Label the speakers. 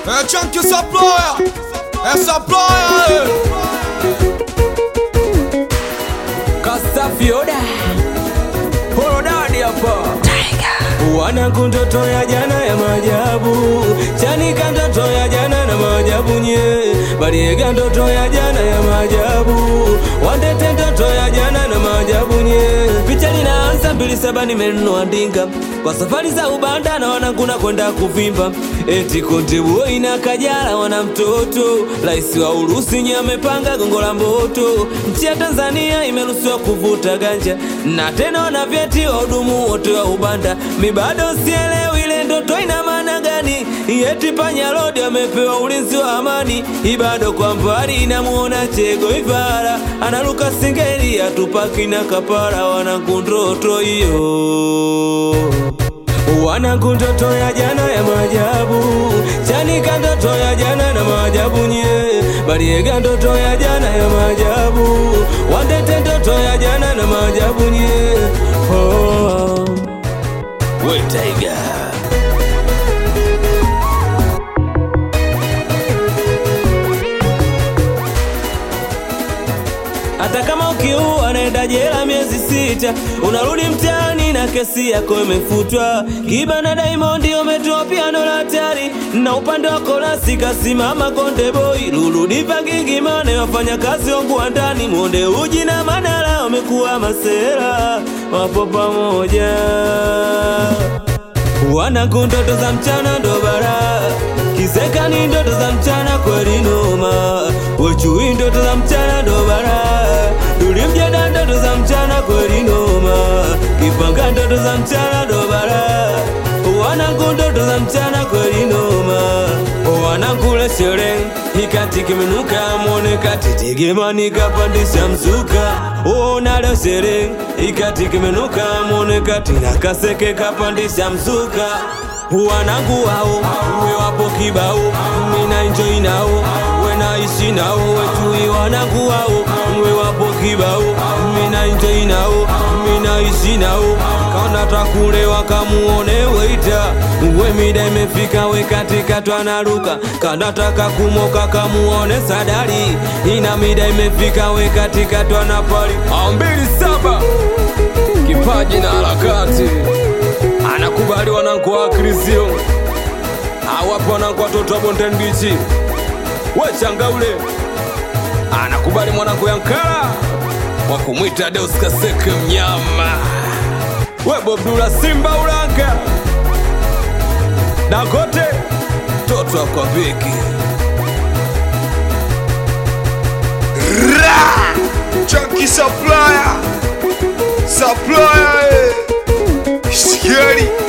Speaker 1: É Chunky Supplier, é Supplier,
Speaker 2: Kastafioda Horodadi hapa Wanangu ndoto ya jana ya maajabu Chanika ndoto ya jana na maajabu nye Bariega ndoto ya jana ya maajabu Wandete ndoto ya jana na maajabu nye Picha linaanza mbili saba nimenunua ndinga Kwa safari za ubanda na wanangu na kwenda kuvimba Eti konte boy na kajala wana mtoto Raisi wa Urusi nye amepanga gongo la mboto Nchi ya Tanzania imeruhusiwa kuvuta ganja Na tena wana vyeti wahudumu wote wa ubanda Mi bado sielewi ile ndoto ina maana gani Eti panya lodi amepewa ulinzi wa amani Ibado kwa mbali inamuona chego ivara Analuka singeli atupaki na kapara Wanangu ndoto hiyo Wanangu ndoto ya jana ya maajabu Chanika ndoto ya jana na maajabu nye Bariega ndoto ya jana ya maajabu Wandete ndoto ya jana na maajabu nye oh. We Tiger hata kama ukiua naenda jela miezi sita, unarudi mtaani na kesi yako imefutwa. Kiba na Diamond umetoa piano la hatari, na upande wa kolasi kasimama Konde Boy, Lulu Diva, Gigy Money, wafanyakazi wangu wa ndani, Monde Uji na Manara wamekuwa masera, wapo pamoja Wanangu ndoto za mchana ndo bara Kiseka ni ndoto za mchana kweli noma Wechui ndoto za mchana ndo bara Tulimjeda ndoto za mchana kweli noma Kipanga ndoto za mchana ndo bara Wanangu ndoto za mchana kweli noma Wanangu le shere Ikati kimenuka mwone kati Tegemani kapandisha mzuka Ona leo shere Ikati kimenuka mwone kati Na kaseke kapandisha mzuka Wanangu wao we wapo kibao Mina enjoy nao we naishi nao Wetui wanangu wao we wapo kibao Mina enjoy nao mina ishi nao Kaona takulewa kamuone weita We mida imefika we katika twanaruka Kanataka kumoka kamuone sadari Ina mida imefika we katika twanapali Ambili saba Kipaji na harakati Anakubali wanangu wa Krisio Awapo wanangu watoto wa Bonden Beach We changaule Anakubali mwanangu Yankara wa kumwita Deus Kaseke mnyama we Bobdula Simba Ulanga Dangote toto akwa beki
Speaker 1: Ra! Chunky Supplier, Supplier, eh. Scary.